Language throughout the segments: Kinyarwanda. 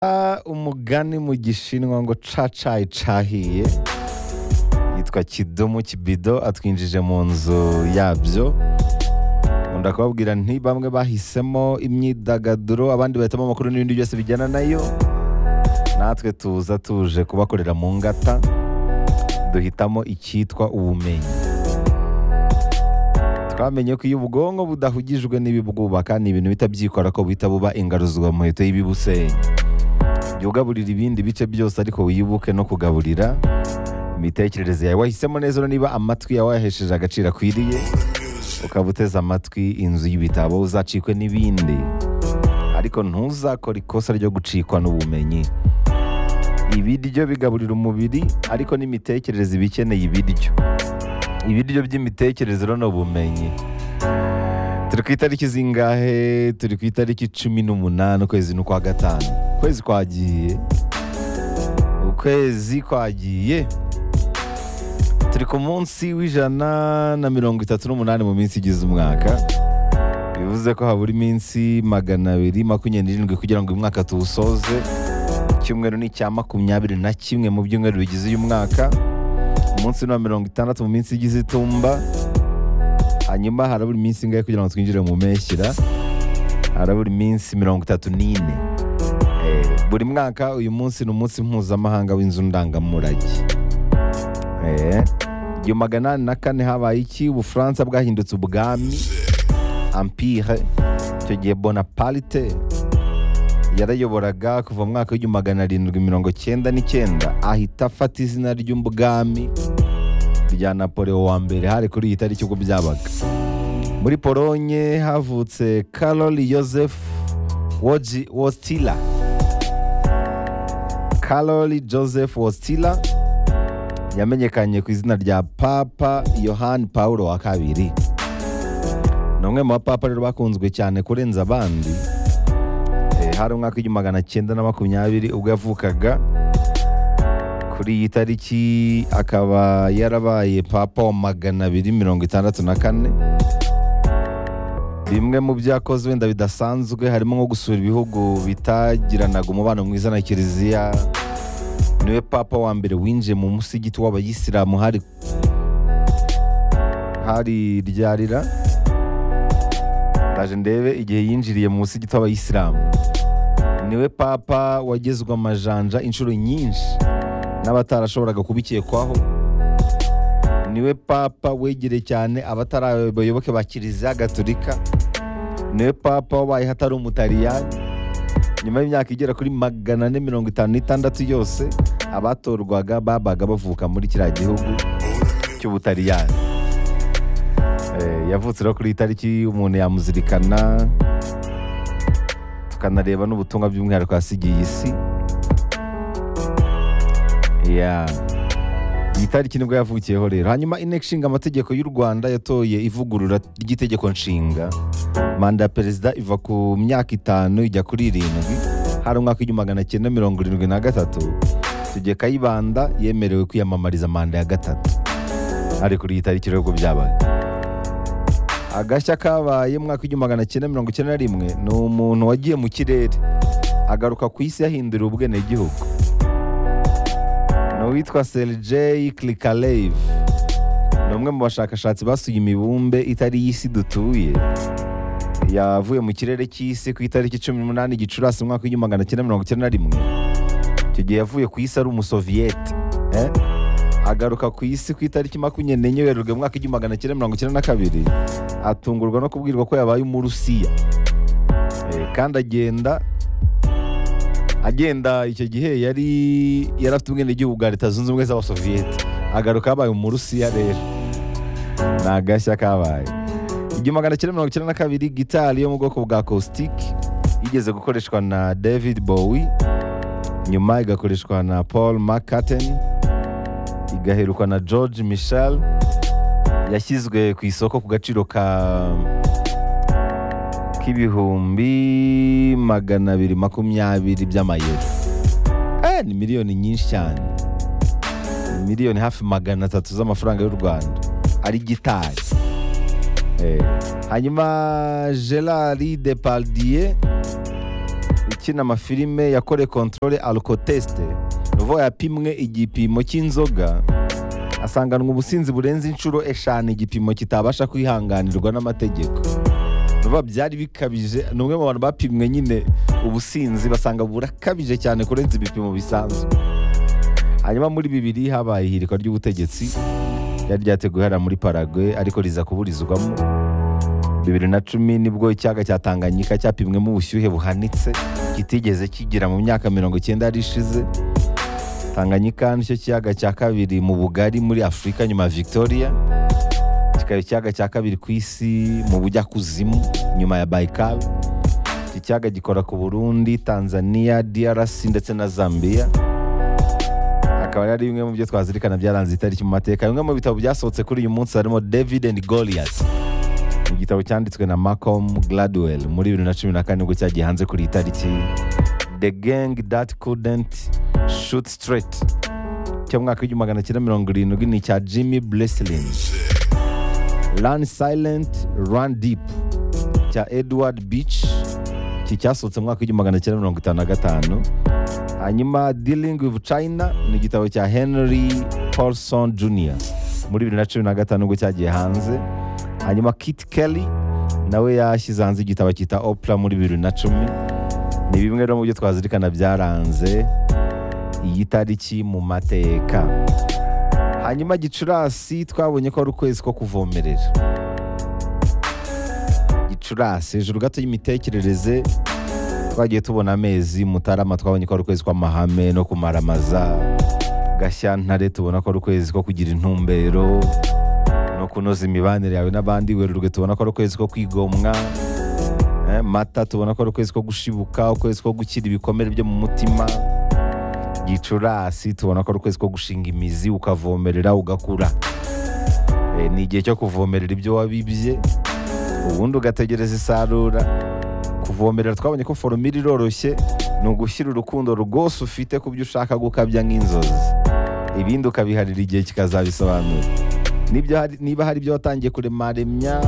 Ah, umugani mu gishinwa ngo cacayi cahiye yitwa kidomo kibido atwinjije mu nzu yabyo nkunda kubabwira nti bamwe bahisemo imyidagaduro abandi bahitamo amakuru n'ibindi byose bijyana nayo natwe tuza tuje kubakorera mu ngata duhitamo icyitwa ubumenyi twamenye ko iyo ubwonko budahugijwe n'ibibwubaka ni ibintu bihita byikora ko buhita buba ingaruzwa muheto y'ibibusenya jya ugaburira ibindi bice byose ariko wibuke no kugaburira imitekerereze yawe wahisemo neza niba amatwi yawe wayahesheje agaciro akwiriye ukaba uteze amatwi inzu y'ibitabo uzacikwe n'ibindi ariko ntuzakore ikosa ryo gucikwa n'ubumenyi ibiryo bigaburira umubiri ariko n'imitekerereze iba ikeneye ibiryo ibiryo by'imitekerereze rero ni ubumenyi turi ku itariki zingahe turi ku itariki cumi n'umunani ukwezi ni ukwa gatanu ukwezi kwagiye ukwezi kwagiye turi ku munsi w'ijana na mirongo itatu n'umunani mu minsi igize umwaka bivuze ko habura iminsi magana abiri makumyabiri n'irindwi kugira ngo uyu mwaka tuwusoze icyumweru ni icya makumyabiri na kimwe mu byumweru bigize uyu mwaka umunsi ni uwa mirongo itandatu mu minsi igize itumba hanyuma harabura iminsi ingahe kugira ngo twinjire mu mpeshyira harabura iminsi mirongo itatu n'ine Eh, buri mwaka uyu munsi ni umunsi mpuzamahanga w'inzu ndangamurage Eh, igihumbi magana inani na kane habaye iki ubufaransa bwahindutse ubwami empire icyo gihe bonaparte yarayoboraga kuva mu mwaka w'igihumbi magana arindwi mirongo cyenda n'icyenda ahita afata izina ry'ubwami rya napoleon wa mbere hari kuri iyi tariki ubwo byabaga muri polonye havutse carol joseph Wodzi- wostila carol joseph wostila yamenyekanye ku izina rya papa yohani pawulo wa kabiri ni umwe mu bapapa rero bakunzwe cyane kurenza abandi Eh, hari umwaka w'igihumbi magana cyenda na makumyabiri ubwo yavukaga kuri iyi tariki akaba yarabaye papa wa magana abiri mirongo itandatu na kane bimwe mu byo yakoze wenda bidasanzwe harimo nko gusura ibihugu bitagiranaga umubano mwiza na kiliziya niwe papa wa mbere winjiye mu musigiti w'abayisilamu hari hari ryarira ndaje ndebe igihe yinjiriye mu musigiti w'abayisilamu niwe papa wagezwe amajanja inshuro nyinshi n'abatarashoboraga kubikekwaho niwe papa wegereye cyane abatari abayoboke ba kiliziya gatolika niwe papa wabayeho atari umutaliyani nyuma y'imyaka igera kuri magana ane mirongo itanu n'itandatu yose abatorwaga babaga bavuka muri kiriya gihugu cy'ubutaliyani Eh, yavutse rero kuri iyi tariki umuntu yamuzirikana tukanareba n'ubutumwa by'umwihariko yasigiye isi Yeah. iyi tariki nibwo yavukiyeho rero hanyuma inteko ishinga amategeko y'u rwanda yatoye ivugurura ry'itegeko nshinga manda ya perezida iva ku myaka itanu ijya kuri irindwi hari umwaka w'igihumbi magana cyenda mirongo irindwi na gatatu tugiye kayibanda yemerewe kwiyamamariza manda ya gatatu ari kuri iyi tariki rero ubwo byabaye agashya kabaye mu mwaka w'igihumbi magana cyenda mirongo icyenda na rimwe ni umuntu wagiye mu kirere agaruka ku isi yahinduriwe ubwenegihugu ni uwitwa Sergei Krikalev ni umwe mu bashakashatsi basuye imibumbe itari y'isi dutuye yavuye mu kirere cy'isi ku itariki cumi n'umunani gicurasi mu mwaka w'igihumbi magana cyenda mirongo icyenda na rimwe icyo gihe yavuye ku isi ari umusoviyete eh? agaruka ku isi ku itariki makumyabiri n'enye werurwe mu mwaka w'igihumbi magana cyenda mirongo icyenda na kabiri atungurwa no kubwirwa ko yabaye umurusiya Eh, kandi agenda agenda icyo gihe yari yari afite ubwenegihugu bwa leta zunze ubumwe z'abasoviyete agaruka yabaye umurusiya rero ni agashya kabaye igihumbi magana cyenda mirongo icyenda na kabiri gitari yo mu bwoko bwa caustic yigeze gukoreshwa na david bowie nyuma igakoreshwa na paul mccarten igaherukwa na george michel yashyizwe ku isoko ku gaciro ka k'ibihumbi magana abiri makumyabiri by'amayero eh, ni miliyoni nyinshi cyane Ni miliyoni hafi magana atatu z'amafaranga y'u rwanda ari gitari eh. hanyuma gerard depardieu ukina amafilime yakore controle alcoteste ni uvuga yapimwe igipimo cy'inzoga asanganwa ubusinzi burenze inshuro eshanu igipimo kitabasha kwihanganirwa n'amategeko vuba byari bikabije ni umwe mu bantu bapimwe nyine ubusinzi basanga burakabije cyane kurenza ibipimo bisanzwe hanyuma muri bibiri habaye ihirikwa ry'ubutegetsi ryari ryateguwe hariya muri paragwe ariko riza kuburizwamo bibiri na cumi nibwo icyaga cya tanganyika cyapimwemo ubushyuhe buhanitse kitigeze kigira mu myaka mirongo icyenda yari ishize tanganyika nicyo kiyaga cya kabiri mu bugari muri afurika nyuma ya victoria kikaba ikiyaga cya kabiri ku isi mu bujyakuzimu nyuma ya Baikal iki kiyaga gikora ku burundi tanzania drc ndetse na zambia akaba ari bimwe mu byo twazirikana byaranze itariki mu mateka bimwe mu bitabo byasohotse kuri uyu munsi harimo david and goliath igitabo cyanditswe na malcolm gladwell muri bibiri na cumi na kane nibwo cyagiye hanze kuri iyi tariki the gang that couldn't shoot straight cy'umwaka w'igihumbi magana cyenda mirongo irindwi ni icya jimmy breslin Run Silent Run Deep cya Edward Beach iki cyasohotse mu mwaka w'igihumbi magana cyenda mirongo itanu na gatanu hanyuma Dealing with China ni igitabo cya Henry Paulson Jr muri bibiri na cumi na gatanu ubwo cyagiye hanze hanyuma Kit Kelly nawe yashyize hanze igitabo cyita Oprah muri bibiri na cumi ni bimwe rero mu byo twazirikana byaranze iyi tariki mu mateka hanyuma gicurasi twabonye ko ari ukwezi ko kuvomerera gicurasi hejuru gato y'imitekerereze twagiye tubona amezi mutarama twabonye ko ari ukwezi kw'amahame no kumaramaza gashyantare tubona ko ari ukwezi ko kugira intumbero no kunoza imibanire yawe n'abandi werurwe tubona ko ari ukwezi ko kwigomwa eh, mata tubona ko ari ukwezi ko gushibuka ukwezi ko gukira ibikomere byo mu mutima gicurasi tubona ko ari ukwezi ko gushinga imizi ukavomerera ugakura Eh, ni igihe cyo kuvomerera ibyo wabibye ubundi ugategereza isarura kuvomerera twabonye ko foromira iroroshye ni ugushyira urukundo rwose ufite ku byo ushaka gukabya nk'inzozi ibindi ukabiharira igihe kikazabisobanura Nibyo hari- niba hari ibyo watangiye kuremaremya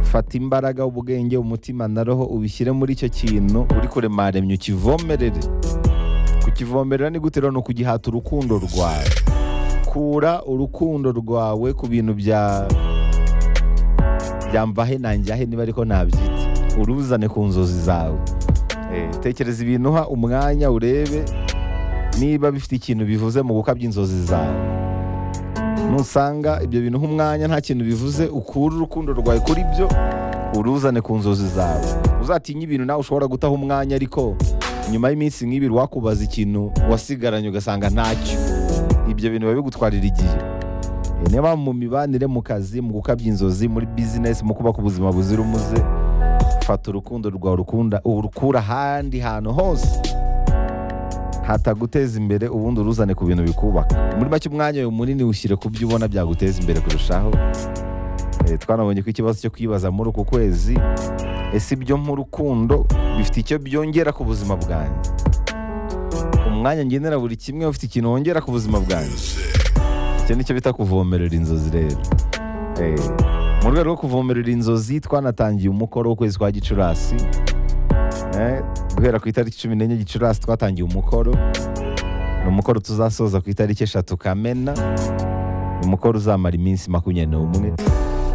fata imbaraga ubwenge umutima na roho ubishyire muri icyo kintu uri kuremaremya ukivomerere kukivomerera ni gute rero ni ukugihata urukundo rwawe kura urukundo rwawe ku bintu bya byamvahe nanjyahe niba ariko nabyita uruzane ku nzozi zawe Eh, tekereza ibintu uha umwanya urebe niba bifite ikintu bivuze mu gukabya inzozi zawe nusanga ibyo bintu uha umwanya nta kintu bivuze ukure urukundo rwawe kuri byo uruzane ku nzozi zawe uzatinye ibintu nawe ushobora gutaha umwanya ariko nyuma y'iminsi nk'ibiri wakubaza ikintu wasigaranye ugasanga ntacyo ibyo bintu biba bigutwarira igihe Eh, niba mu mibanire mu kazi mu gukabya inzozi muri bizinesi mu kubaka ubuzima buzira umuze fata urukundo rwawe urukunda urukura ahandi hantu hose hataguteza imbere ubundi uruzane ku bintu bikubaka muri make umwanya wawe munini ushyire ku byo ubona byaguteza imbere kurushaho Eh, twanabonye ko ikibazo cyo kwibaza muri uku kwezi ese ibyo nk'urukundo bifite icyo byongera ku buzima bwanjye umwanya ngenera buri kimwe ufite ikintu wongera ku buzima bwanjye icyo nicyo bita kuvomerera inzozi rero Eh, mu rwego rwo kuvomerera inzozi twanatangiye umukoro w'ukwezi kwa gicurasi Eh, guhera ku itariki cumi n'enye gicurasi twatangiye umukoro ni umukoro tuzasoza ku itariki eshatu kamena ni umukoro uzamara iminsi makumyabiri n'umwe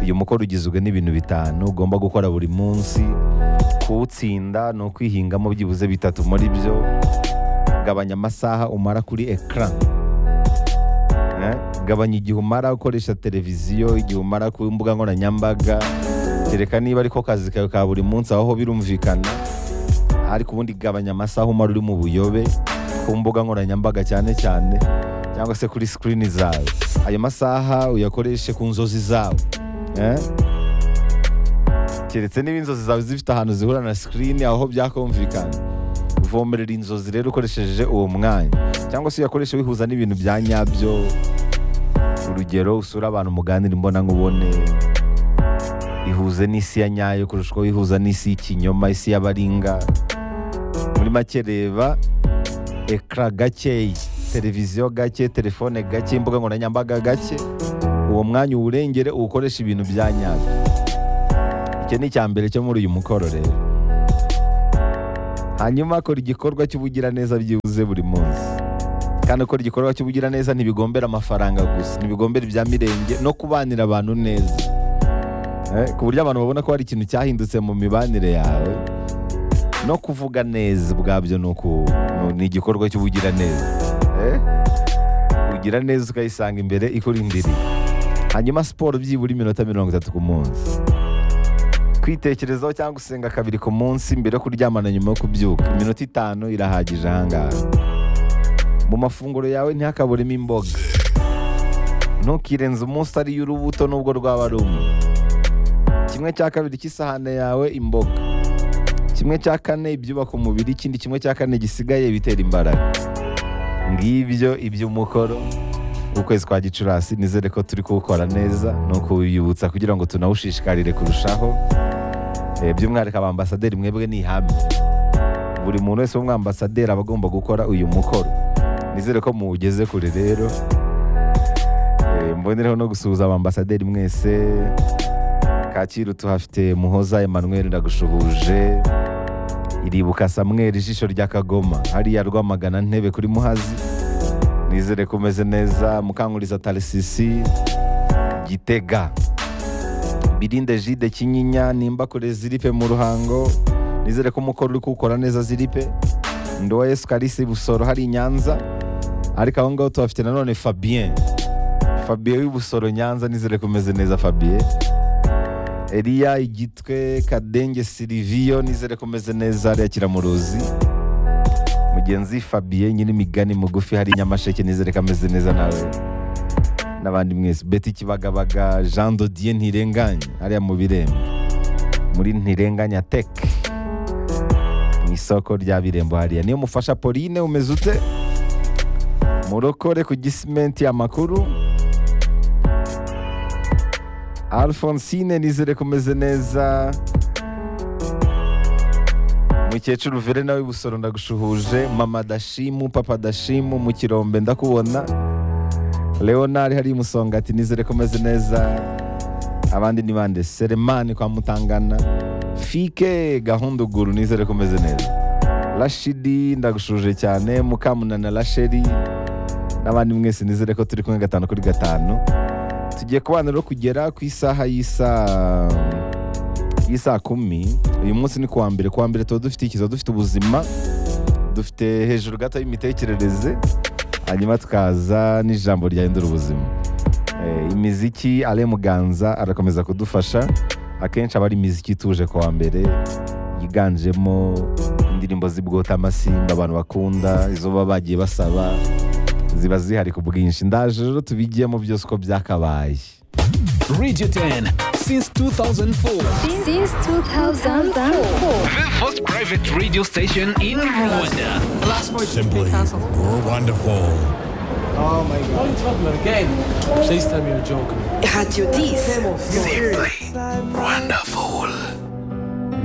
uyu mukoro ugizwe n'ibintu bitanu ugomba gukora buri munsi kuwutsinda ni ukwihingamo byibuze bitatu muri byo gabanya amasaha umara kuri ekara Eh, gabanya igihe umara ukoresha televiziyo igihe umara ku mbuga nkoranyambaga kereka niba ariko kazi kawe ka buri munsi aho birumvikana ariko ubundi gabanya amasaha umara uri mu buyobe ku mbuga nkoranyambaga cyane cyane cyangwa se kuri sikirini zawe ayo masaha uyakoreshe ku nzozi zawe Eh? keretse niba inzozi zawe zifite ahantu zihura na sikirini aho byakumvikana vomerera inzozi rero ukoresheje uwo mwanya cyangwa se uyakoresha wihuza n'ibintu bya nyabyo urugero usura abantu muganira imbonankubone ihuze n'isi ya nyayo kurusha uko wihuza n'isi y'ikinyoma isi y'abaringa muri make reba ekara gakeya televiziyo gake telefone gake imbuga nkoranyambaga gake uwo mwanya uwurengere uwukoresha ibintu bya nyabyo icyo ni icya mbere cyo muri uyu mukoro rero hanyuma akora igikorwa cy'ubugiraneza byibuze buri munsi kandi akora igikorwa cy'ubugiraneza ntibigombera amafaranga gusa ntibigombera ibya mirenge no kubanira abantu neza Eh, ku buryo abantu babona ko hari ikintu cyahindutse mu mibanire yawe no kuvuga neza ubwabyo ni uku- ni- ni igikorwa cy'ubugiraneza Eh, ugira neza ukayisanga imbere ikurindiriye hanyuma siporo byibura iminota mirongo itatu ku munsi kwitekerezaho cyangwa usenga kabiri ku munsi mbere yo kuryamana nyuma yo kubyuka iminota itanu irahagije ahangaha mu mafunguro yawe ntihakaburemo imboga ntukirenze umunsi ariyo urubuto n'ubwo rwaba ari umwe kimwe cya kabiri cy'isahane yawe imboga kimwe cya kane ibyubaka umubiri ikindi kimwe cya kane gisigaye ibitera imbaraga ngibyo iby'umukoro w'ukwezi kwa gicurasi nizere ko turi kuwukora neza ni ukuwibutsa kugira ngo tunawushishikarire kurushaho Eh, by'umwihariko abambasaderi mwebwe ni ihame buri muntu wese w'umwambasaderi aba agomba gukora uyu mukoro nizere ko muwugeze kure rero Eh, mbonereho no gusuhuza abambasaderi mwese kacyiru tuhafite muhoza emmanuel ndagushuhuje iribuka samweri ijisho rya kagoma hariya rwamagana ntebe kuri muhazi nizere ko umeze neza mukanguriza tarisisi gitega birinde jide kinyinya nimba kure ziripe mu ruhango nizere ko umukoro uri kuwukora neza ziripe ndowa yesu karisi busoro hari i nyanza ariko aho ngaho tuhafite nanone fabien fabien w'ibusoro nyanza nizere ko umeze neza fabien Eliya Igitwe Kadenge Silivio nizere ko umeze neza hariya Kiramuruzi mugenzi Fabien Nyirimigani mugufi hari i Nyamasheke nizere ko ameze neza nawe n'abandi mwese Betty Kibagabaga Jean Dodier Ntirenganya hariya mu Birembo muri Ntirenganya Tech mu isoko rya Birembo hariya niyo mufasha Pauline umeze ute murokore ku gisimenti amakuru Alphonsine nizere ko umeze neza mukecuru vere nawe busoro ndagushuhuje mama dashimu papa dashimu mu kirombe ndakubona leonard hari musonga ati nizere ko umeze neza abandi ni bande seremani kwa mutangana fike gahunda uguru nizere ko umeze neza rashidi ndagushuje cyane mukamunana rasheri n'abandi mwese nizere ko turi kumwe gatanu kuri gatanu tugiye kubana rero kugera ku isaha y'isaa y'isaa kumi uyu munsi ni kuwa mbere kuwa mbere tuba dufite ikiza dufite ubuzima dufite hejuru gato y'imitekerereze hanyuma tukaza n'ijambo ryahindura ubuzima Eh, imiziki ale muganza arakomeza kudufasha akenshi aba ari imiziki ituje kuwa mbere yiganjemo indirimbo z'ibwota amasimba abantu bakunda izo baba bagiye basaba ziba zihari ku bwinshi ndaje rero tubigiyemo byose uko byakabaye Radio 10 since 2004. Since 2004. The first private radio station in Rwanda. Simply wonderful. What are you talking about again? Please tell me you're joking. Radio 10. Wonderful.